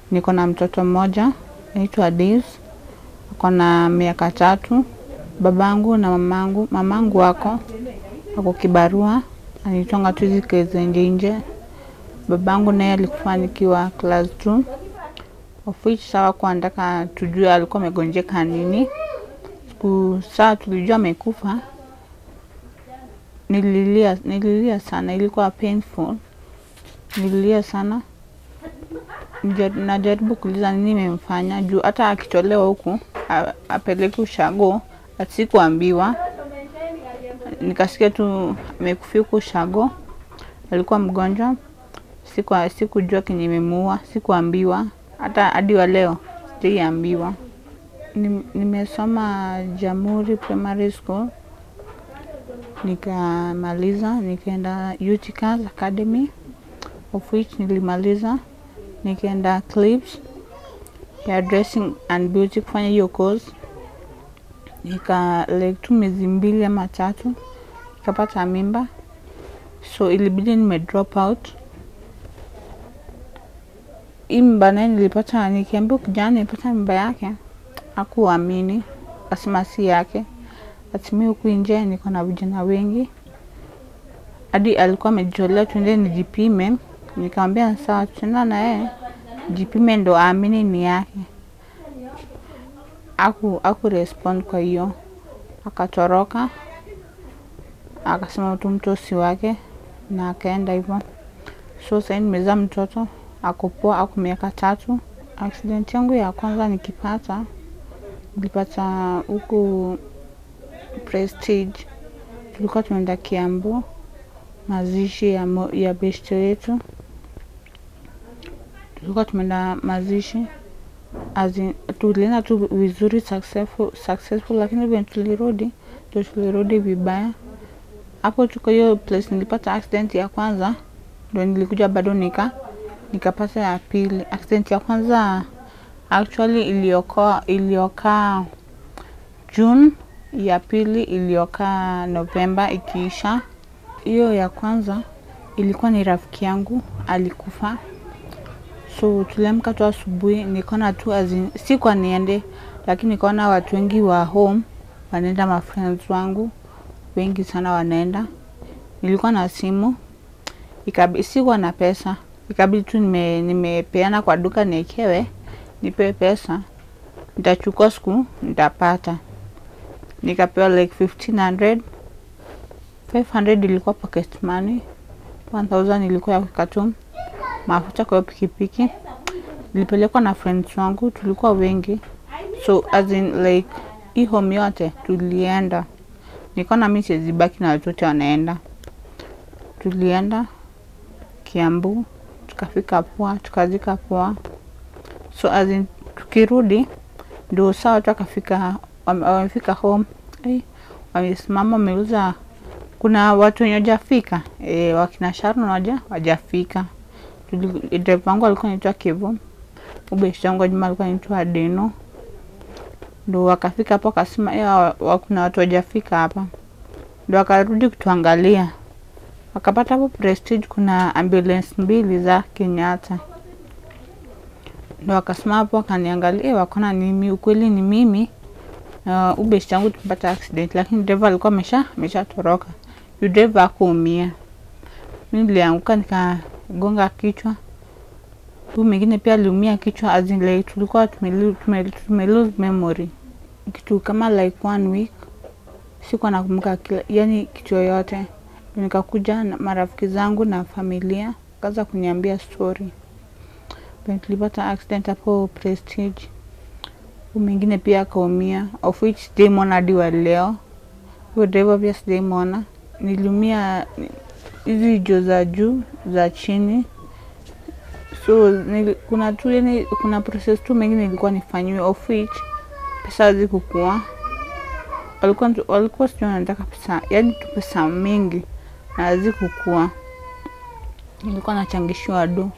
niko na mtoto mmoja naitwa Days, ako na miaka tatu. Babangu na mamangu, mamangu wako ako kibarua, anitonga tu hizi kazi za nje nje. Babangu naye alikufa nikiwa class 2 of which sawa kwa nataka tujue alikuwa amegonjeka nini. Siku saa tulijua amekufa, nililia nililia sana, ilikuwa painful, nililia sana Nija- najaribu kuuliza nini imemfanya juu hata akitolewa huku a- apeleke ushago asikuambiwa nikasikia tu amekufia huku ushago alikuwa mgonjwa siku sikujua kenye imemuua sikuambiwa hata hadi wa leo sijaiambiwa Nim- nimesoma Jamhuri Primary School nikamaliza nikaenda UTCAS Academy of which nilimaliza nikaenda Clips ya dressing and beauty kufanya hiyo course nika like tu miezi mbili ama tatu nikapata mimba so ilibidi nime drop out hii mimba naye nilipata nikiambia kijana nilipata mimba yake hakuamini asema si yake atimii huku nje niko na vijana wengi hadi alikuwa amejitolea tuende nijipime nikamwambia sawa tutaenda na yeye jipime ndo aamini ni yake aku aku respond kwa hiyo akatoroka akasema tu mtoto si wake na akaenda hivyo so sahii nimezaa mtoto akopoa ako miaka tatu accident yangu ya kwanza nikipata nilipata huku prestige tulikuwa tunaenda kiambu mazishi ya, mo- ya beshte yetu tulikuwa tumeenda mazishi as in, tulienda tu vizuri successful, successful lakini venye tulirudi ndo tulirudi vibaya hapo tuko hiyo place nilipata accident ya kwanza ndo nilikuja bado nika nikapata ya pili accident ya kwanza actually iliokoa iliokaa June ya pili iliokaa Novemba ikiisha hiyo ya kwanza ilikuwa ni rafiki yangu alikufa so tuliamka tu asubuhi nikaona tu azin, sikuwa niende lakini nikaona watu wengi wa home wanaenda mafriends wangu wengi sana wanaenda nilikuwa na simu ikabi, sikuwa na pesa ikabidi tu nime, nimepeana kwa duka niekewe nipewe pesa nitachukua siku nitapata nikapewa like 1500 500 ilikuwa pocket money 1000 ilikuwa ya kukatum mafuta kwa hiyo pikipiki nilipelekwa na friends wangu tulikuwa wengi so as in like hii home yote tulienda nikaona mi siwezi baki na watoto wanaenda tulienda kiambu tukafika poa tukazika poa so as in tukirudi ndio saa watu akafika wame- wamefika home eh, wamesimama wameuza kuna watu wenye wajafika e, wakina Sharon waja wajafika Tuli- driver wangu alikuwa anaitwa Kevo ubeshte wangu wa Juma alikuwa anaitwa Deno ndo wakafika hapo akasema "Eh, wa- wa- kuna watu wajafika hapa ndo wakarudi kutuangalia wakapata hapo Prestige kuna ambulance mbili za Kenyatta ndo wakasema hapo wakaniangalia wakaona ni mimi ukweli ni mimi uh, ubeshte wangu tumepata accident lakini driver alikuwa amesha ameshatoroka Yule driver hakuumia mi nilianguka nikagonga kichwa huyu mwingine pia aliumia kichwa as in like tulikuwa tume, tume, tume lose memory kitu kama like one week sikuwa nakumbuka kila yani kitu yoyote Ndio nikakuja na marafiki zangu na familia kaza kuniambia story Penye tulipata accident hapo prestige huyu mwingine pia akaumia of which sijaimwona hadi wa leo huyo driver pia sijaimwona niliumia hizi jo za juu za chini so nili, kuna tu yani kuna process tu mengine ilikuwa nifanyiwe of which pesa hazikukua walikuwa tu- walikuwa sijui wanataka pesa yani tu pesa mingi na hazikukua nilikuwa nachangishiwa do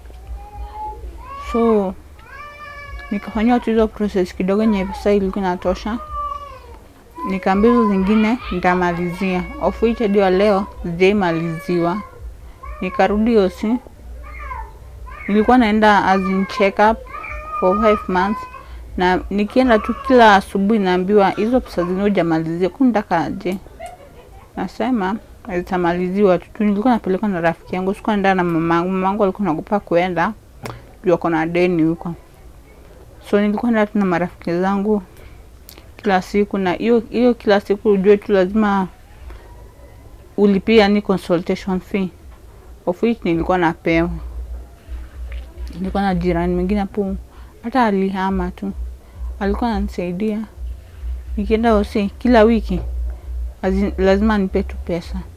so nikafanyiwa tu hizo process kidogo nye pesa ilikuwa inatosha nikaambia hizo zingine nitamalizia of which hadi wa leo sijaimaliziwa nikarudi osi nilikuwa naenda as in check up for five months na nikienda tu kila asubuhi naambiwa hizo pesa zenye hujamalizia kunitaka aje nasema zitamaliziwa tu Tu nilikuwa napelekwa na rafiki yangu sikuwa naenda na mamangu mamangu alikuwa naogopa kuenda juu ako na deni huko so nilikuwa naenda tu na marafiki zangu kila siku na hiyo hiyo kila siku ujue tu lazima ulipia ni consultation fee of which nilikuwa napewa nilikuwa na jirani mwingine hapo hata alihama tu alikuwa ananisaidia nikienda hosi kila wiki lazi- lazima nipe tu pesa